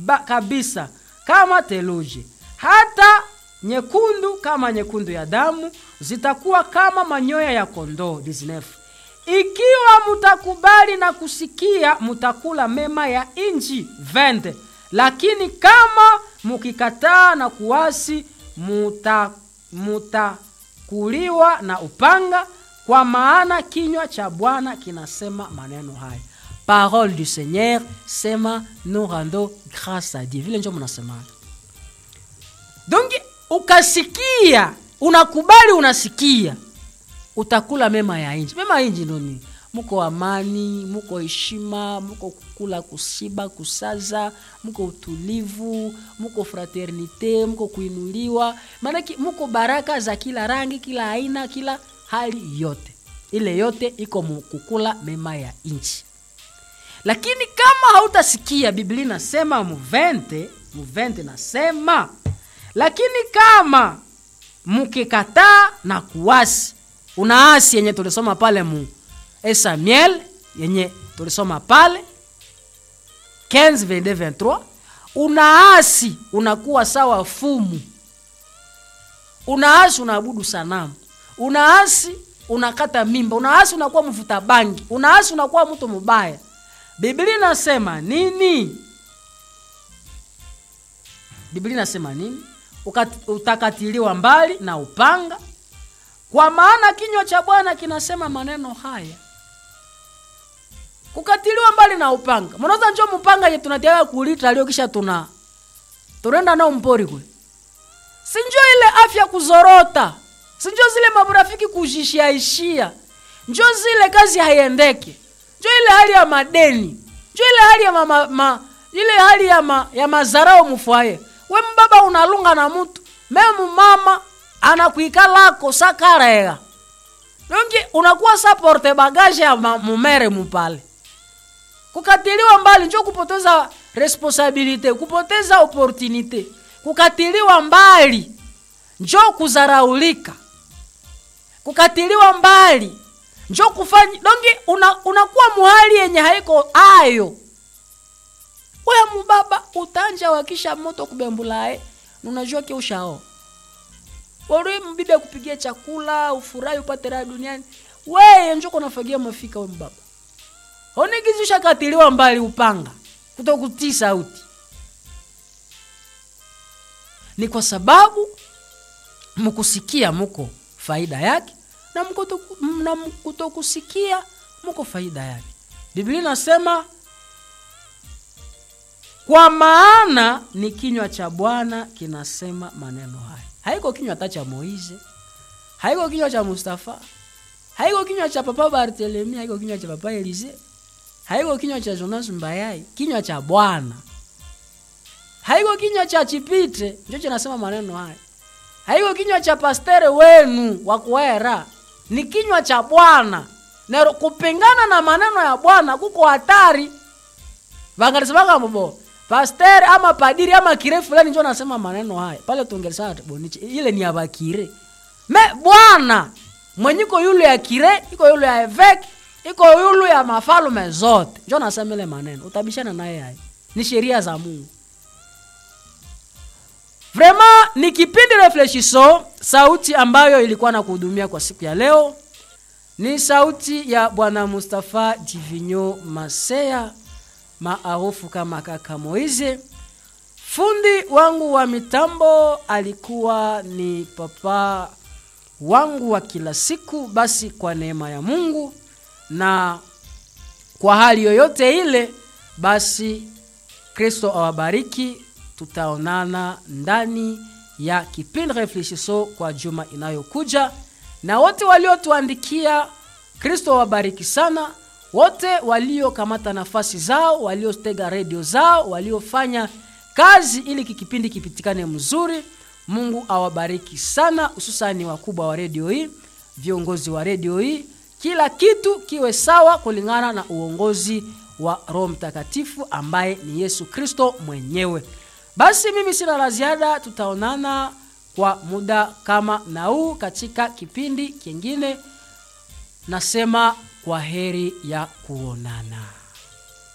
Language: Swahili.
ba, kabisa kama theluji, hata nyekundu kama nyekundu ya damu, zitakuwa kama manyoya ya kondoo. 19 Ikiwa mutakubali na kusikia, mutakula mema ya inji. 20 Lakini kama mukikataa na kuasi, muta mutakuliwa na upanga, kwa maana kinywa cha Bwana kinasema maneno haya. Parole du Seigneur, sema nous rendons grâce à Dieu. Vile njo mnasemana. Donc ukasikia, unakubali, unasikia, utakula mema ya inji. Mema ya inji ndo nini? Muko amani, muko heshima, muko kukula, kusiba, kusaza, muko utulivu, muko fraternite, muko kuinuliwa, maanake muko baraka za kila rangi, kila aina, kila hali yote. Ile yote iko kukula mema ya inchi. Lakini kama hautasikia, Biblia nasema muvente muvente nasema, lakini kama mukikataa na kuasi, unaasi yenye tulisoma pale mu Samuel yenye tulisoma pale 15 23 unaasi, unakuwa sawa fumu, unaasi, unaabudu sanamu, unaasi, unakata mimba, unaasi, unakuwa mvuta bangi, unaasi, unakuwa mtu mubaya. Biblia inasema nini? Biblia inasema nini? Utakatiliwa mbali na upanga, kwa maana kinywa cha Bwana kinasema maneno haya. Kukatiliwa mbali na upanga, mnaweza njo mpanga ye tunatiaga kulita leo, kisha tuna tunaenda nao mpori kwe, sinjo ile afya kuzorota, sinjo zile maburafiki kujishiaishia, njo zile kazi haiendeke njo ile hali ya madeni, njo ile hali ya ma, ma, ile hali ya, ma, ya mazarao mufwaye. We mbaba unalunga na mutu memu mama anakuikalako sakarega dongi unakuwa sa porte bagage ya mumere mupale. Kukatiliwa mbali njo kupoteza responsabilite, kupoteza opportunite. Kukatiliwa mbali njo kuzaraulika, kukatiliwa mbali njo kufanya dongi una, unakuwa muhali yenye haiko ayo weya mubaba utanja wakisha moto kubembulae unajua ke ushao ori mbibi akupigia chakula ufurahi upate raha duniani weye njo kunafagia mafika we mbaba onigizisha katiliwa mbali upanga kutokutii sauti ni kwa sababu mkusikia muko faida yake na kutokusikia muko faida yake. Biblia inasema kwa maana ni kinywa cha Bwana kinasema maneno haya. Haiko kinywa hata cha Moize, haiko kinywa cha Mustafa, haiko kinywa cha Papa Barthelemy, haiko kinywa cha Papa Elize, haiko kinywa cha Jonas Mbayai, kinywa cha Bwana. Haiko kinywa cha Chipite ndio kinasema maneno haya. Haiko kinywa cha pastere wenu wa kuera ni kinywa cha Bwana na kupingana na maneno ya Bwana kuko hatari. Vangalisemaga mbo pasteur ama padiri ama kire fulani njo nasema maneno haya pale, tungelisema boniche ile ni abakire me Bwana mwenyiko yule ya kire iko yule ya eveke iko yule ya mafalume zote njo nasema ile maneno, utabishana naye haya, ni sheria za Mungu. Vraiment ni kipindi Reflechisson, sauti ambayo ilikuwa na kuhudumia kwa siku ya leo ni sauti ya Bwana Mustafa Divinyo Masea maarufu kama kaka Moize. Fundi wangu wa mitambo alikuwa ni papa wangu wa kila siku. Basi kwa neema ya Mungu na kwa hali yoyote ile, basi Kristo awabariki. Tutaonana ndani ya kipindi Reflechisson kwa juma inayokuja, na wote waliotuandikia, Kristo awabariki sana. Wote waliokamata nafasi zao, waliotega redio zao, waliofanya kazi ili kikipindi kipitikane mzuri, Mungu awabariki sana, hususani wakubwa wa redio hii, viongozi wa redio hii, kila kitu kiwe sawa kulingana na uongozi wa Roho Mtakatifu ambaye ni Yesu Kristo mwenyewe. Basi mimi sina la ziada, tutaonana kwa muda kama na huu katika kipindi kingine. Nasema kwa heri ya kuonana.